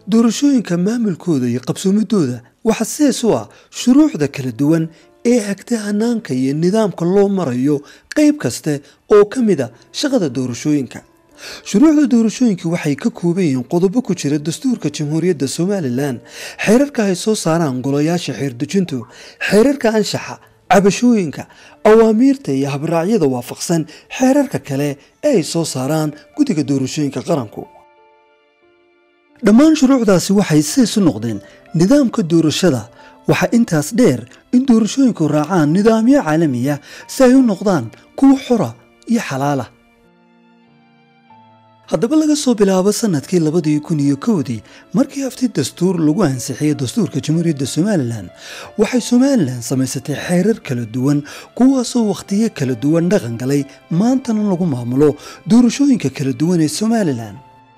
doorashooyinka maamulkooda iyo qabsoomidooda waxaa sidaas u ah shuruucda kala duwan ee hagta hanaanka iyo nidaamka loo marayo qayb kaste oo ka mid a shaqada doorashooyinka shuruucda doorashooyinka waxay ka kooban yihiin qodobo ku jira dastuurka jamhuuriyadda somalilan xeerarka ay soo saaraan golayaasha xeerdejintu xeerarka anshaxa cabashooyinka awaamiirta iyo habraacyada waafaqsan xeerarka kale ee ay soo saaraan guddiga doorashooyinka qaranku dhammaan shuruucdaasi waxay sidays u noqdeen nidaamka doorashada waxaa intaas dheer in doorashooyinku raacaan nidaamyo caalamiya si ay u noqdaan kuwa xora iyo xalaala haddaba laga soo bilaabo sanadkii labadii kun iyo kowdii markii hafti dastuur lagu ansixiyey dastuurka jamhuuriyadda somalilan waxay somalilan samaysatay xeerar kala duwan kuwaasoo wakhtiyo kala duwan dhaqan galay maantana lagu maamulo doorashooyinka kala duwan ee somalilan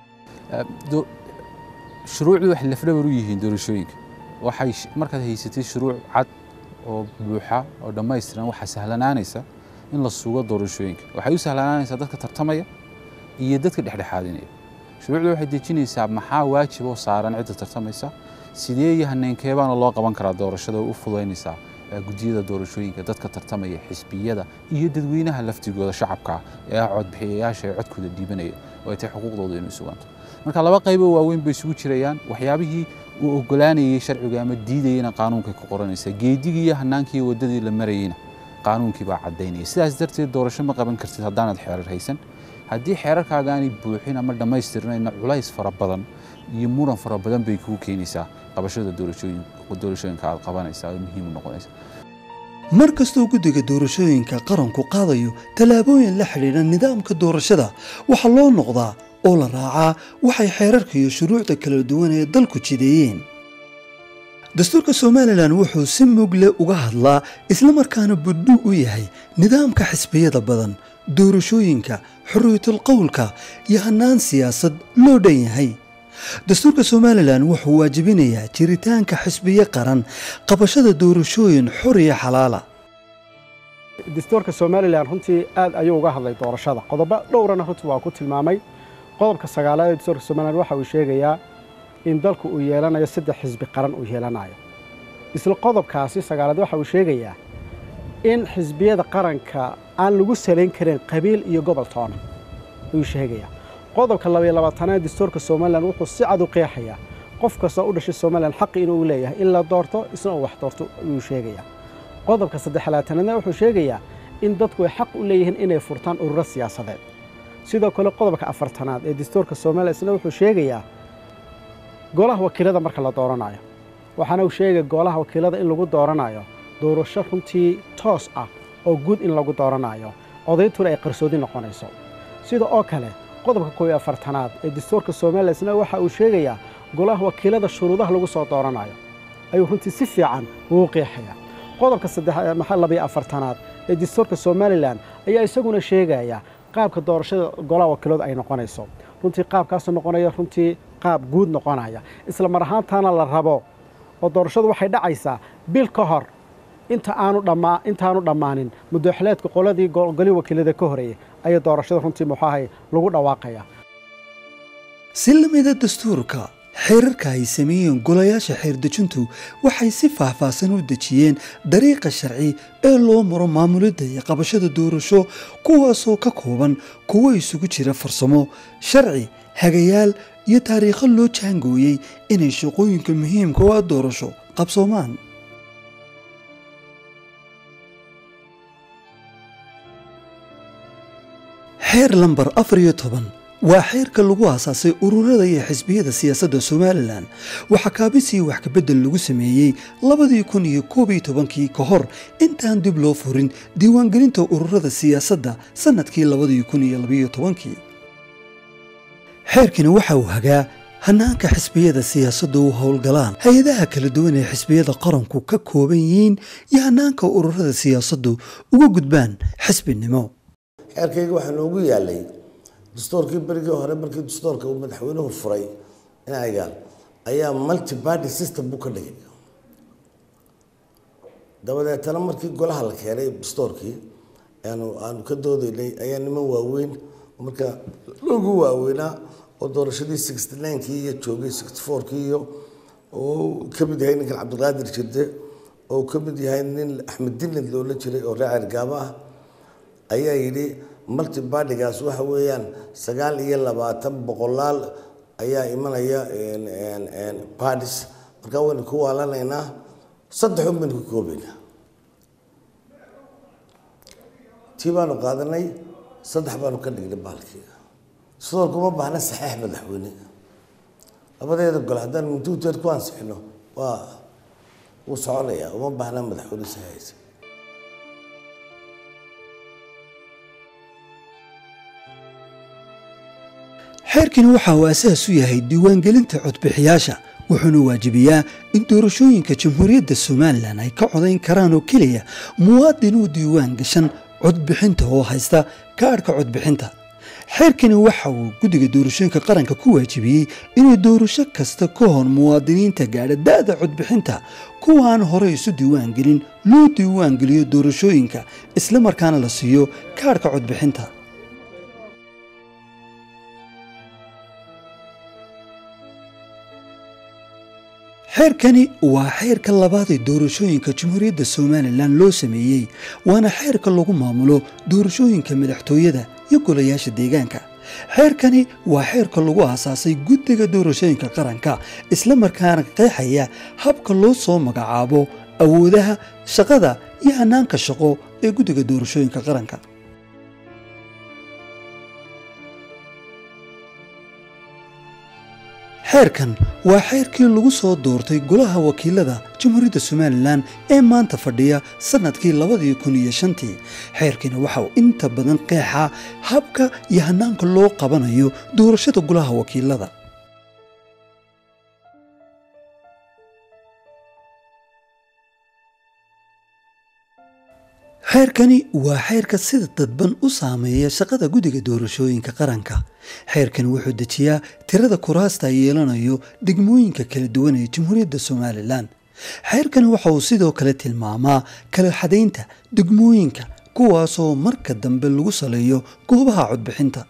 shuruucdu waxay lafdhabar u yihiin doorashooyinka waxay markaad haysatay shuruuc cad oo buuxa oo dhammaystiran waxaa sahlanaanaysa in la sugo doorashooyinka waxay u sahlanaanaysaa dadka tartamaya iyo dadka dhexdhexaadinaya shuruucdu waxay dejinaysaa maxaa waajib oo saaran cidda tartamaysa sidee iyo haneenkeebaana loo qaban karaa doorashada oo u fudaynaysaa gudiyada doorashooyinka dadka tartamaya xisbiyada iyo dadweynaha laftigooda shacabka ee ah codbixiyayaasha ee codkooda dhiibanaya oo ay tahay xuquuqdooda inay suganto marka laba qayboo waaweyn bay isugu jirayaan waxyaabihii uu ogolaanayay sharciga ama diidayana qaanuunkay ku qoranaysa geedigii iyo hanaankii waddadii la marayeyna qaanuunkii baa caddaynaya sidaas darteed doorasho ma qaban kartid haddaanad xeerar haysan haddii xeerarkaaga aanay buuxin ama dhammaystirnayna culays fara badan iyo muran fara badan bay kugu keenaysaa qabashada doorashooyinka aad qabanaysa oo muhiim u noqonaysa mar kastoo guddiga doorashooyinka qaranku qaadayo tallaabooyin la xidhiidha nidaamka doorashada waxaa loo noqdaa oo la raacaa waxay xeerarka iyo shuruucda kala duwan ee dalku jideeyeen dastuurka somalilan wuxuu si mugle uga hadlaa islamarkaana budhu u yahay nidaamka xisbiyada badan doorashooyinka xorriyatul qowlka iyo hannaan siyaasad loo dhan yahay dastuurka somalilan wuxuu waajibinayaa jiritaanka xisbiyo qaran qabashada doorashooyin xor iyo xalaala dastuurka somalilan runtii aad ayuu uga hadlay doorashada qodobo dhowrana runtii waa ku tilmaamay qodobka sagaalaad ee dastuurka somalilan waxa uu sheegayaa in dalku uu yeelanayo saddex xisbi qaran uu yeelanayo isla qodobkaasi sagaalaad waxa uu sheegayaa in xisbiyada qaranka aan lagu salayn karin qabiil iyo gobol toona ayuu sheegayaa qodobka labaiyo labaatanaad dastuurka somalilan wuxuu si cad u qeexayaa qof kastoo u dhashay somalilan xaqi inuu leeyahay in la doorto isna uu wax doorto ayuu sheegayaa qodobka saddexlaatanaadna wuxuu sheegayaa in dadku ay xaq u leeyihiin inay furtaan ururo siyaasadeed sidoo kale qodobka afartanaad ee dastuurka somalilan isna wuxuu sheegayaa golaha wakiilada marka la dooranayo waxaana uu sheegaya golaha wakiilada in lagu dooranayo doorasho runtii toos ah oo guud in lagu dooranayo odaytuna ay qarsoodi noqonayso sida oo kale qodobka koob iyo afartanaad ee dastuurka somalilan isna waxa uu sheegayaa golaha wakiilada shuruudaha lagu soo dooranayo ayuu runtii si fiican ugu qeexaya qodobka labiyo afartanaad ee dastuurka somalilan ayaa isaguna sheegaya qaabka doorashada golaha wakiiladu ay noqonayso runtii qaabkaasoo noqonaya runtii qaab guud noqonaya isla mar ahaantaana la rabo oo doorashadu waxay dhacaysaa bil ka hor inta aanu dhammaa intaanu dhammaanin mudooxileedka qoladii golii wakiilada ka horeeyey ayaa doorashada runtii muxuahay lagu dhawaaqaya si la mida dastuurka xeerarka ay sameeyeen golayaasha xeerdejintu waxay si faahfaahsan u dejiyeen dariiqa sharci ee loo maro maamulidda iyo qabashada doorasho kuwaasoo ka kooban kuwo isugu jira farsamo sharci hagayaal iyo taariikho loo jaangooyey inay shaqooyinka muhiimka u ah doorasho qabsoomaan xeer lambar afar iyo toban waa xeerka lagu aasaasay ururada iyo xisbiyada siyaasadda somalilan waxaa kaabisii wax kabedel lagu sameeyey labadii kun iyo koob iyo tobankii ka hor intaan dib loo furin diiwaangelinta ururada siyaasadda sannadkii labadii kun iyo labayo tobankii xeerkani waxa uu hagaa hanaanka xisbiyada siyaasaddu u howlgalaan hay-adaha kala duwan ee xisbiyada qaranku ka kooban yihiin iyo hanaanka ururada siyaasaddu uga gudbaan xisbinimo xeerkayga waxaa noogu yaalay dastuurkii berigii hore markii dastuurka uu madaxweynuhu furay inaga ayaa multi party system buu ka dhigay dabadeetana markii golaha la keenay dastuurkii aanu aanu ka doodaynay ayaa niman waaweyn marka loogu waaweynaa oo doorashadii sixty ninekii iyo joogay sixty fourkii iyo oo ka mid yahay ninkan cabdiqaadir jirde oo ka mid yahay nin axmed dinad loola jiray oo reer cergaabo ah ayaa yidhi multi bardigaas waxa weeyaan sagaal iyo labaatan boqolaal ayaa imanaya badis markaa waynu ku waalanaynaa saddex un baynu ku koobaynaa tii baanu qaadanay saddex baanu ka dhignay baalkii sidoo kuma baahna saxiix madaxweyne labadeeda gole haddaan mintuuteed ku ansixino waa wuu soconayaa uma baahna madaxweyne saxiixaysa xeerkani waxa uu asaas u yahay diiwaangelinta codbixiyaasha wuxuuna waajibiyaa in doorashooyinka jamhuuriyadda somalilan ay ka codayn karaan oo keliya muwaadin uu diiwaan gashan codbixinta oo haysta kaadhka codbixinta xeerkani waxa uu guddiga doorashooyinka qaranka ku waajibiyey inuu doorasho kasta ka hor muwaadiniinta gaadha da-da codbixinta kuwaan horey isu diiwaan gelin loo diiwaan geliyo doorashooyinka isla markaana la siiyo kaadhka codbixinta xeerkani waa xeerka labaad ee doorashooyinka jamhuuriyadda somalilan loo sameeyey waana xeerka lagu maamulo doorashooyinka madaxtooyada iyo golayaasha deegaanka xeerkani waa xeerka lagu aasaasay guddiga doorashooyinka qaranka isla markaana qeexaya habka loo soo magacaabo awoodaha shaqada iyo hanaanka shaqo ee guddiga doorashooyinka qaranka xeerkan waa xeerkii lagu soo doortay golaha wakiilada jamhuuriyadda somalilan ee maanta fadhiya sannadkii labadii kun iyo shantii xeerkani waxa uu inta badan qeexaa habka iyo hanaanka loo qabanayo doorashada golaha wakiilada xeerkani waa xeerka sida dadban u saameeya shaqada guddiga doorashooyinka qaranka xeerkani wuxuu dejiyaa tirada kuraasta ay yeelanayo degmooyinka kala duwan ee jamhuuriyadda somalilan xeerkani waxa uu sidoo kale tilmaamaa kala xadaynta degmooyinka kuwaasoo marka dambe lagu saleeyo goobaha codbixinta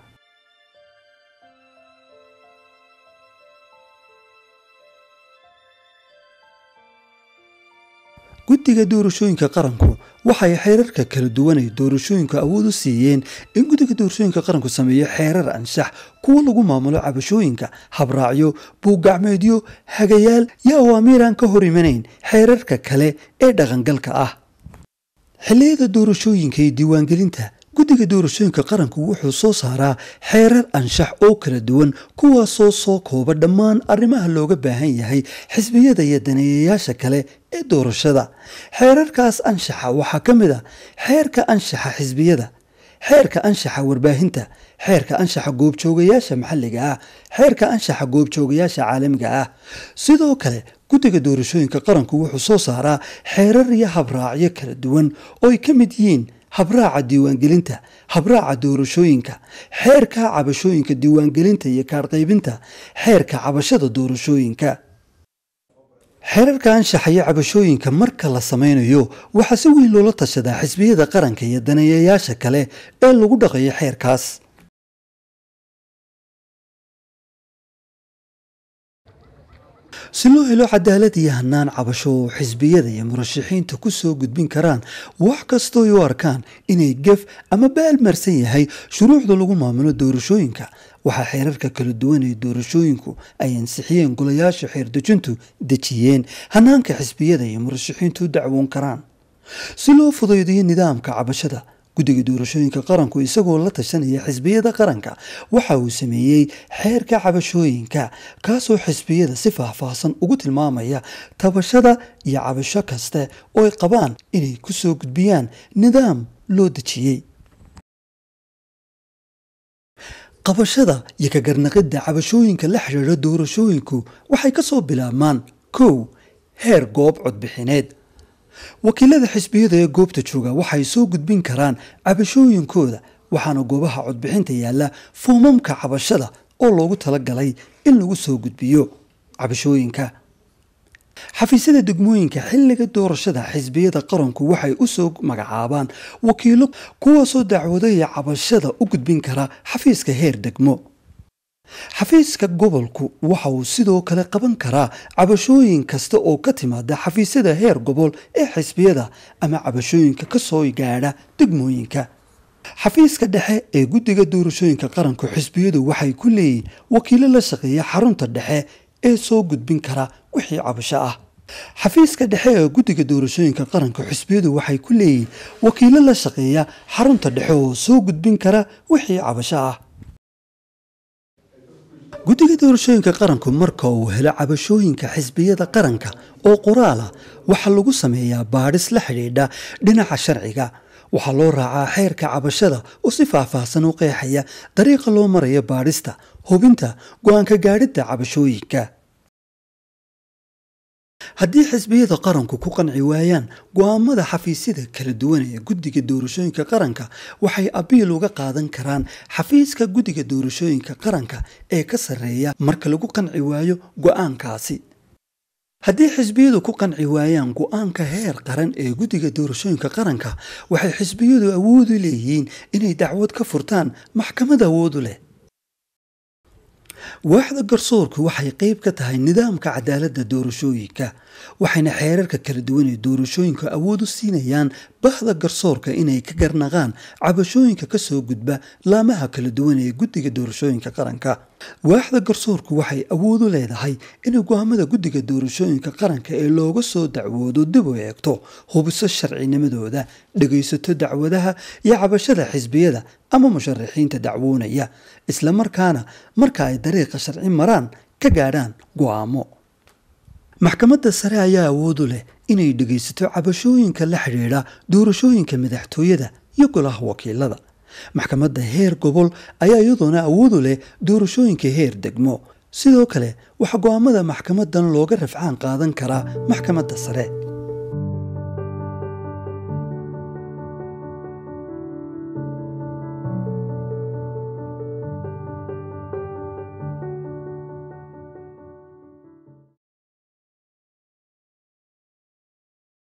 guddiga doorashooyinka qaranku waxay xeerarka kala duwan ee doorashooyinka awood u siiyeen in guddiga doorashooyinka qaranku sameeyo xeerar anshax kuwa lagu maamulo cabashooyinka habraacyo buuggacmeedyo hagayaal iyo awaamiir aan ka hor imanayn xeerarka kale ee dhaqangalka ah xilliyada doorashooyinka iyo diiwaangelinta guddiga doorashooyinka qaranku wuxuu soo saaraa xeerar anshax oo kala duwan kuwaasoo soo kooba dhammaan arrimaha looga baahan yahay xisbiyada iyo daneeyayaasha kale ee doorashada xeerarkaas anshaxa waxaa ka mid a xeerka anshaxa xisbiyada xeerka anshaxa warbaahinta xeerka anshaxa goobjoogayaasha maxalliga ah xeerka anshaxa goobjoogayaasha caalamiga ah sidoo kale guddiga doorashooyinka qaranku wuxuu soo saaraa xeerar iyo habraacyo kala duwan oo ay ka mid yihiin habraaca diiwaangelinta habraaca doorashooyinka xeerka cabashooyinka diiwaangelinta iyo kaarqaybinta xeerka cabashada doorashooyinka xeerarka anshaxa iyo cabashooyinka marka la samaynayo waxaa si weyn loola tashadaa xisbiyada qaranka iyo daneeyayaasha kale ee lagu dhaqayo xeerkaas si loo helo cadaalad iyo hanaan cabasho oo xisbiyada iyo murashaxiinta ku soo gudbin karaan wax kastoo ay u arkaan inay gef ama baalmarsan yahay shuruucda lagu maamulo doorashooyinka waxaa xeerarka kala duwan ee doorashooyinku ay ansixiyeen golayaasha xeerdejintu dejiyeen hanaanka xisbiyada iyo murashaxiintu u dacwoon karaan si loo fudaydiyo nidaamka cabashada guddiga doorashooyinka qaranku isagoo la tashanaya xisbiyada qaranka waxa uu sameeyey xeerka cabashooyinka kaasoo xisbiyada si faahfaahsan ugu tilmaamaya tabashada iyo cabasho kaste oo ay qabaan inay ku soo gudbiyaan nidaam loo dejiyey qabashada iyo ka garnaqidda cabashooyinka la xidhiidha doorashooyinku waxay ka soo bilaabmaan kow heer goob codbixineed wakiilada xisbiyada ee goobta jooga waxay soo gudbin karaan cabashooyinkooda waxaana goobaha codbixinta yaalla foomamka cabashada oo loogu talagalay in lagu soo gudbiyo cabashooyinka xafiisyada degmooyinka xilliga doorashada xisbiyada qaranku waxay u soo magacaabaan wakiilo kuwaasoo dacwadaya cabashada u gudbin kara xafiiska heer degmo xafiiska gobolku waxa uu sidoo kale qaban karaa cabashooyin kasta oo ka timaada xafiisyada heer gobol ee xisbiyada ama cabashooyinka ka soo gaadha degmooyinka xafiiska dhexe ee guddiga doorashooyinka qaranku xisbiyadu waxay ku leeyihin wakiilo la shaqeeya xarunta dhexe ee soo gudbin kara wixii cabasho ah xafiiska dhexe ee guddiga doorashooyinka qaranka xisbiyadu waxay ku leeyihin wakiilo la shaqeeya xarunta dhexe oo soo gudbin kara wixii cabasho ah guddiga doorashooyinka qaranku marka uu helo cabashooyinka xisbiyada qaranka oo qoraal ah waxaa lagu sameeyaa baadhis la xidhiidha dhinaca sharciga waxaa loo raacaa xeerka cabashada oo si faahfaahsan u qeexaya dariiqa loo marayo baadhista hubinta go-aanka gaadhidda cabashooyinka haddii xisbiyada qaranku ku qanci waayaan go-aamada xafiisyada kala duwan ee guddiga doorashooyinka qaranka waxay abiil uga qaadan karaan xafiiska guddiga doorashooyinka qaranka ee ka sarreeya marka lagu qanci waayo go-aankaasi haddii xisbiyadu ku qanci waayaan go-aanka heer qaran ee guddiga doorashooyinka qaranka waxay xisbiyadu awoodu leeyihiin inay dacwad ka furtaan maxkamad awoodu leh waaxda garsoorku waxay qayb ka tahay nidaamka cadaaladda doorashooyinka waxayna xeerarka kala duwan ee doorashooyinka awood u siinayaan bahda garsoorka inay ka garnaqaan cabashooyinka ka soo gudba laamaha kala duwan ee guddiga doorashooyinka qaranka waaxda garsoorku waxay awood u leedahay inay go-aamada guddiga doorashooyinka qaranka ee looga soo dacwoodo dib u eegto hubiso sharcinimadooda dhegaysato dacwadaha iyo cabashada xisbiyada ama musharaxiinta dacwoonaya islamarkaana marka ay dariiqa sharci maraan ka gaadhaan go-aamo maxkamadda sare ayaa awood u leh inay dhegaysato cabashooyinka la xidhiidha doorashooyinka madaxtooyada iyo golaha wakiilada maxkamadda heer gobol ayaa iyadoona awood u leh doorashooyinka heer degmo sidoo kale waxaa go-aamada maxkamadan looga rafcaan qaadan karaa maxkamadda sare